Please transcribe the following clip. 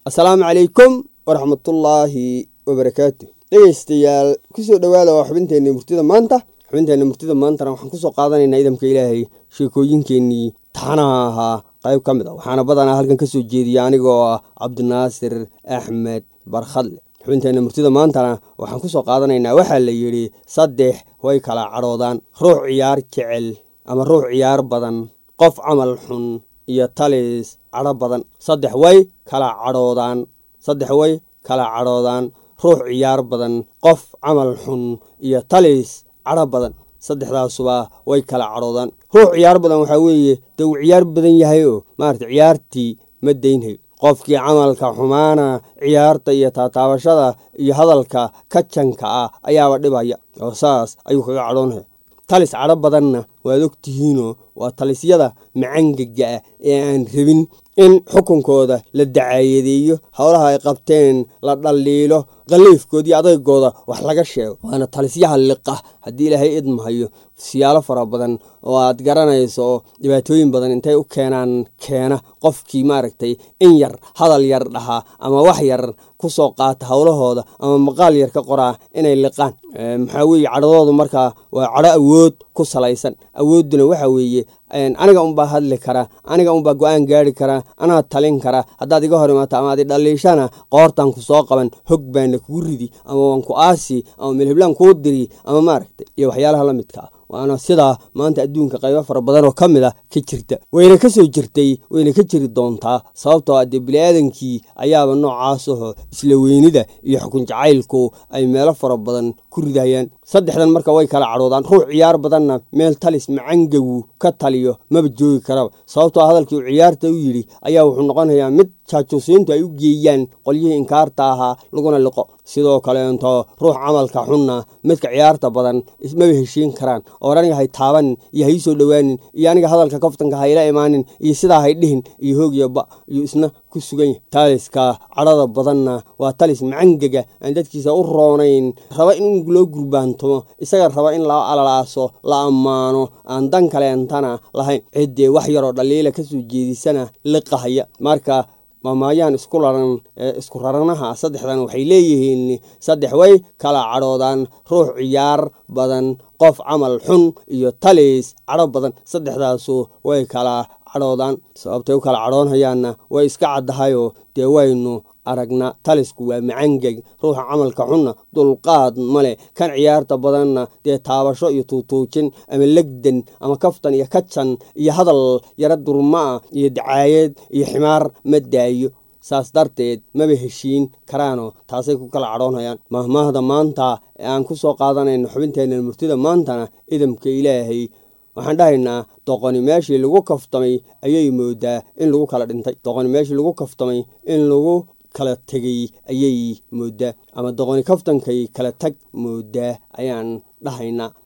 assalaamu calaykum waraxmatullaahi wabarakaatu dhegeystayaal kusoo dhowaada waa xubinteenna murtida maanta xubinteenna murtida maantana waxaan kusoo qaadanaynaa idamka ilaahay sheekooyinkeenii taxanaha ahaa qayb ka mid a waxaana badanaa halkan kasoo jeediya anigoo ah cabdinaasir axmed barkhadle xubinteenna murtida maantana waxaan kusoo qaadanaynaa waxaa la yidhi saddex way kala cadhoodaan ruux ciyaar jecel ama ruux ciyaar badan qof camal xun iyo talis cadho badan saddex way kala cadhoodaan saddex way kala cadhoodaan ruux ciyaar badan qof camal xun iyo talis cadho badan saddexdaasuba way kala cadhoodaan ruux ciyaar badan waxaa weeye dee uu ciyaar badan yahay oo maarata ciyaartii ma daynhayo qofkii camalka xumaana ciyaarta iyo taataabashada iyo hadalka kajanka ah ayaaba dhibaya oo saas ayuu kaga cadhoonaya talis cadho badanna waad og tihiinoo waa talisyada macangaga ah ee aan rabin in xukunkooda la dacaayadeeyo howlaha ay qabteen la dhaliilo qaliifkoodii adaygooda wax laga sheego waana talisyaha liqa haddii ilaahay idmahayo siyaalo fara badan oo aad garanayso dhibaatooyin badan intay u keenaan keena qofkii maaragtay in yar hadal yar dhahaa ama wax yar kusoo qaata howlahooda ama maqaal yar ka qoraa inay liqaan maxaa weeye cadhadoodu markaa waa cadho awood ku salaysan awoodduna waxa weeye aniga unbaa hadli karaa aniga unbaa go-aan gaari karaa anaa talin karaa haddaad iga hor imaato ama ad idhaliishana qoortan ku soo qaban hog baana kugu ridi ama waan ku aasi ama milhiblaan kuu diri ama maaragtay iyo waxyaalaha la midka ah waana sidaa maanta adduunka qaybo fara badan oo ka mid a ka jirta wayna ka soo jirtay wayna ka jiri doontaa sababtoo a dee bini-aadankii ayaaba noocaas aho isla weynida iyo xukun jacaylku ay meelo fara badan ku ridayaan saddexdan marka way kala cadhoodaan ruux ciyaar badanna meel talis macangagu ka taliyo maba joogi karaba sababtoo hadalkii uu ciyaarta u yidhi ayaa wuxuu noqonayaa mid jaajuusiintu ay u geeyaan qolyihii inkaarta ahaa laguna liqo sidoo kaleento ruux camalka xunna midka ciyaarta badan maba heshiin karaan oo aniga hay taabanin iyo ha ii soo dhowaanin iyo aniga hadalka kaftanka hayla imaanin iyo sidaa hay dhihin iyo hoogyo ba iyo isna ku sugan yahay taliska cadhada badanna waa talis macangaga aan dadkiisa u roonayn raba in loo gurbaantomo isaga raba in la alalaaso la ammaano aan dan kaleentana lahayn ciddee wax yaroo dhaliila kasoo jeedisana liqahaya marka maamaayaan isku raran ee isku raranaha saddexdan waxay leeyihiin saddex way kala cadhoodaan ruux ciyaar badan qof camal xun iyo talis cadho badan saddexdaasu way kala cadhoodaan sababtay u kala cadhoonhayaanna way iska caddahayoo dee waynu aragna talisku waa macangeg ruuxa camalka xunna dulqaad male kan ciyaarta badanna dee taabasho iyo tuutuujin ama legdan ama kaftan iyo kajan iyo hadal yaro durmaa iyo dacaayad iyo ximaar ma daayo saas darteed maba heshiin karaanoo taasay ku kala cadhoonhayaan mahmaahda maanta ee aan ku soo qaadanayno xubinteenna murtida maantana idamka ilaahay waxaan dhahaynaa doqoni meeshii lagu kaftamay ayay moodaa in lagu kala dhintay doqoni meeshii lagu kaftamay in lagu kala tegay ayay moodaa ama doqoni kaftankay kala tag moodaa ayaan dhahaynaa